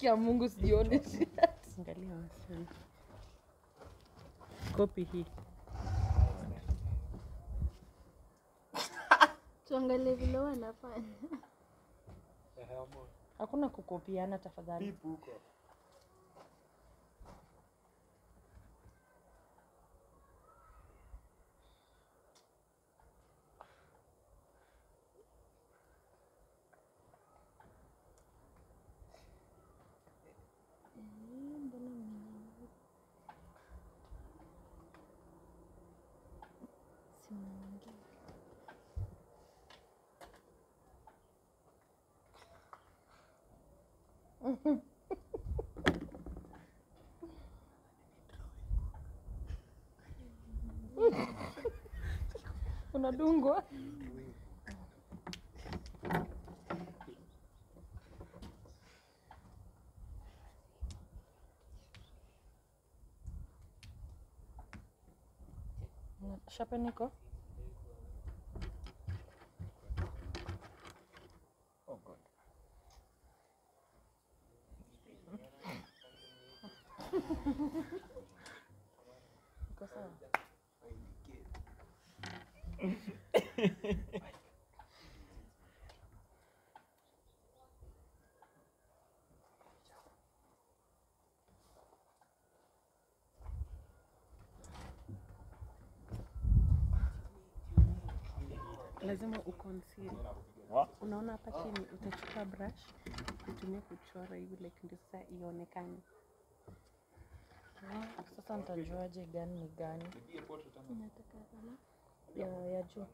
Kia Mungu sijione shati. Angalia wasichana. Kopi hii. Tuangalie vile wanafanya. Hakuna kukopiana tafadhali. Unadungwa. Shapen iko? Iko sawa? Lazima uconceal. Unaona hapa chini, utachukua brush utumie kuchora hivi like ndio sasa ionekane. Ah, Sasa nitajuaje gani ni gani? Nataka kama Ya, ya juu.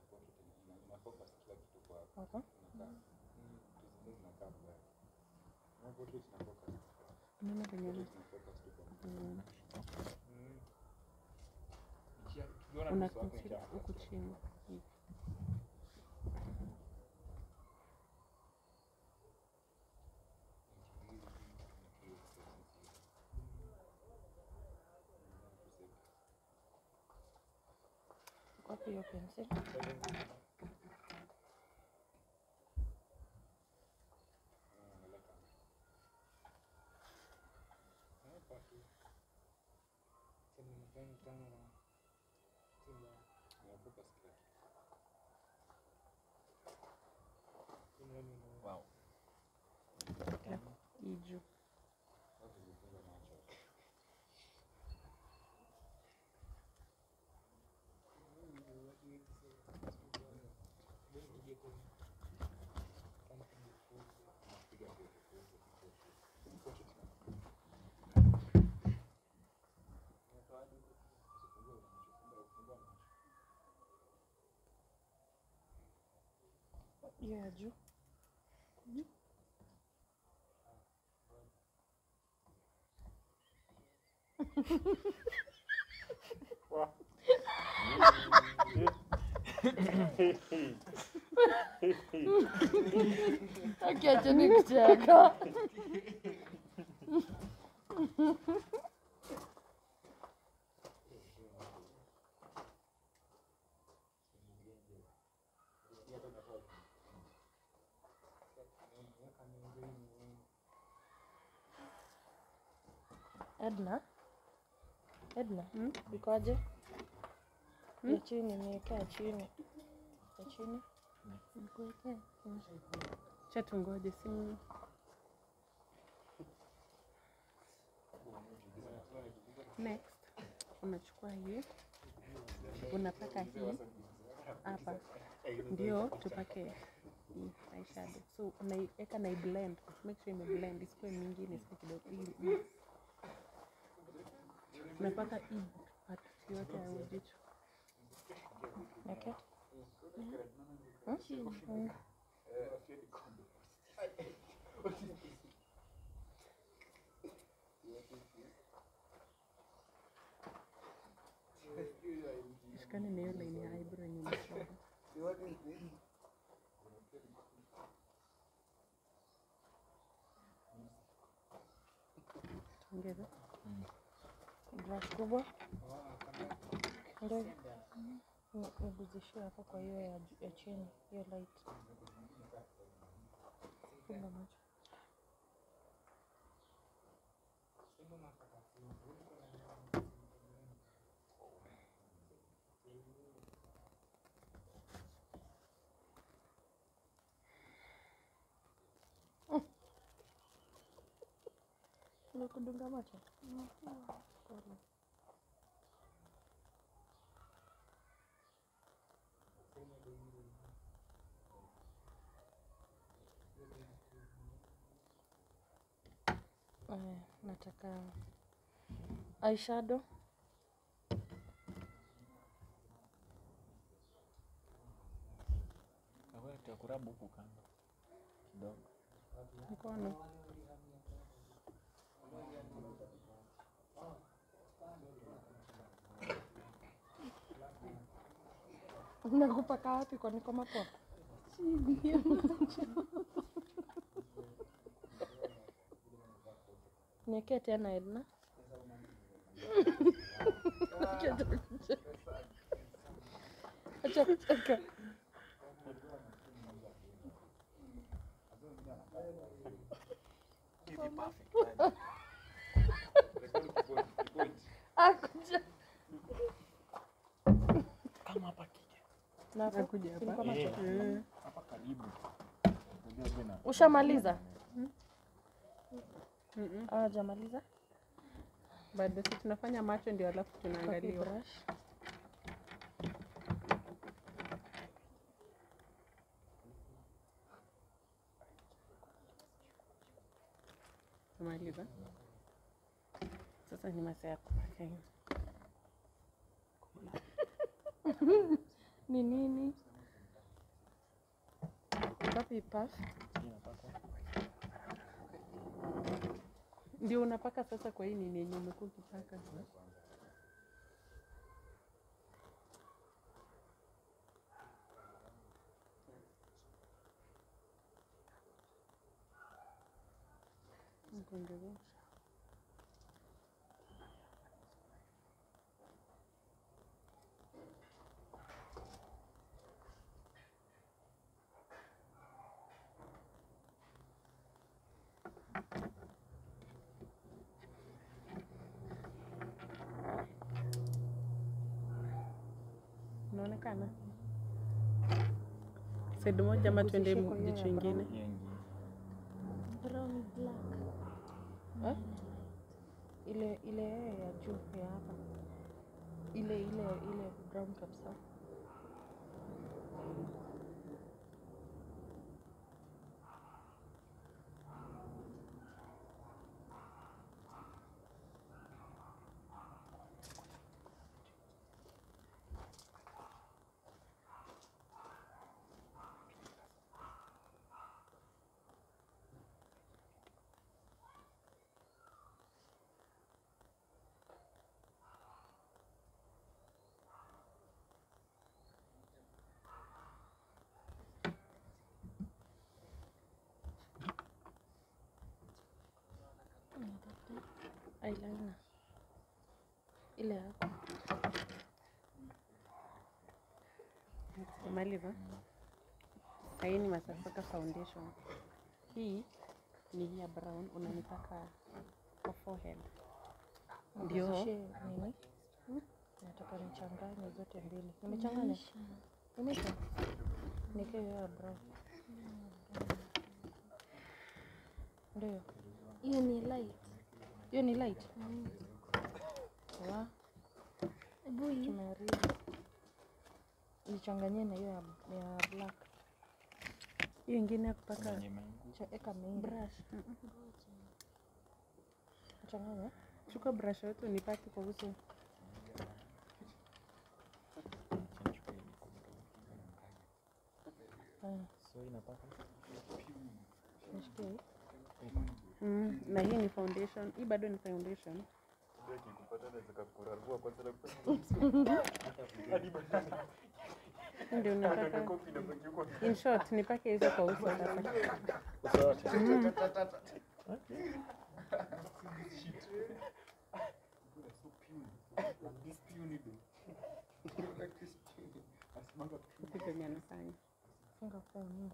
Hapa? Unaona venye ana- Mm. una conceal huku chini hivi. Wapi hiyo pencil? Hii juu. Hiyo ya juu. Akiacheni kucheka. Edna, Edna, Hmm? ikoje? Ya chini, niwekea chini. Ya chini. nikuwekea. Acha tungoje simu. Next, unachukua hii unapaka hii hapa, ndio tupake hii eyeshadow. So unaiweka na blend, make sure ime blend, isikuwe mingi, isikuwe kidogo. Hii- hii. Unapaka hii part yote ya jicho. Okay. Chini. Shikane na hiyo line ya eyebrow yenye umechora. Ongeza. Brush kubwa. Ndio. Ni- Niguzishie hapo kwa hiyo ya, ju- ya chini, hiyo light. Funga macho. Walikudunga macho? Pole. Aya, nataka eyeshadow. Takurabu huku kando kidogo. Mkono. Nakupaka wapi kwani kwa makwapa? Niekee tena Edna. Acha kucheka. Akuja. Kama hapa kija. Na hapo, Nakuja hapa. ilikuwa macho. Mm. Hapa karibu. Unajua tena. Ushamaliza? Mm-mm. Ah, jamaliza. Bado si tunafanya macho ndio alafu tunaangaliwa. brush. Tumaliza. Sasa ni masaa ya kupaka hii. Ni nini? Wapi puff? Ndio unapaka sasa kwa hii nini yenye umekuwa ukipaka. Kuendelea. Unaonekana side moja ama tuende Usishike hiyo ya jicho ingine? Hiyo ingine. Brown black. Eh? Ile ile ya juu ya hapa. Ile ile ile brown kabisa. Eyeliner. Ile hapa. Umaliza? Hii ni Masasaka foundation. Hii ni hii ya brown unanipaka kwa forehead. Ndio. Nizidishie nini? Nataka nichanganye zote mbili. Nimechanganya? Nimesha. Niweke hiyo ya brown. Ndio. Hiyo ni light. Hiyo ni light. Mm. Wa, Hebu hii. tumeharibu. Nichanganyie na hiyo ya, ya black. Hiyo ingine ya kupaka Yenye imeanguka. Cha eka mingi. brush. Changanya. Chukua brush yote unipake kwa uso. Nichukue hii kumbe. Haya, So inapaka. nishikie hii. Mm, na hii ni foundation. Hii bado ni foundation. Hii Ndio unapaka. In short, nipake hizo kwa uso sasa. Hivi venye anafanya. Funga phone.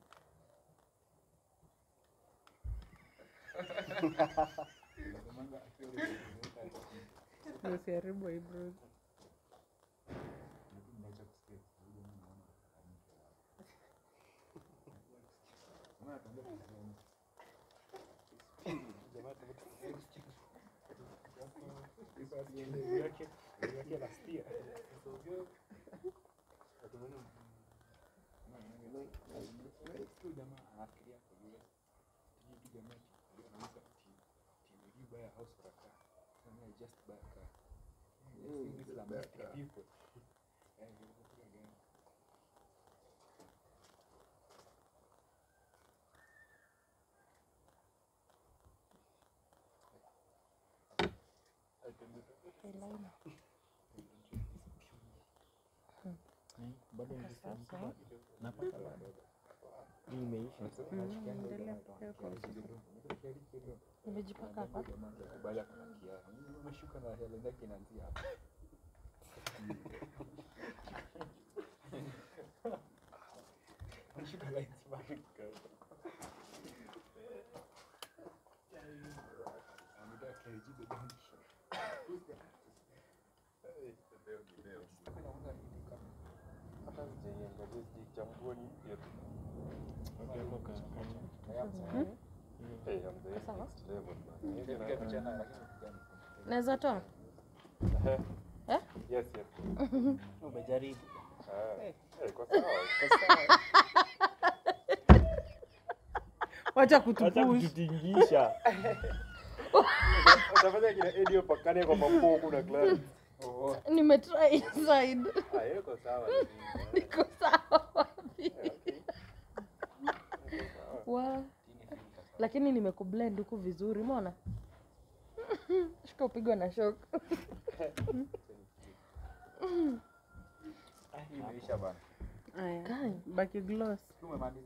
Na usiharibu eyebrows. Eyeliner. bado Sasa. napaka bado hii imeisha Mm, endelea kupea kwa Nimejipaka hapa. Sawa. Naweza toa? Eh? umejaribu wacha hata kutupush kututingisha utafanya kina Eddie pakane kwa mapoku na Clarence. Nimetry inside. Ah, hiyo iko sawa. Niko sawa wapi? Wa. Lakini nimekublend huku vizuri, umeona? Shika upigwa na shock. Imeisha bana. Aya, Kai. baki gloss Umemaliza.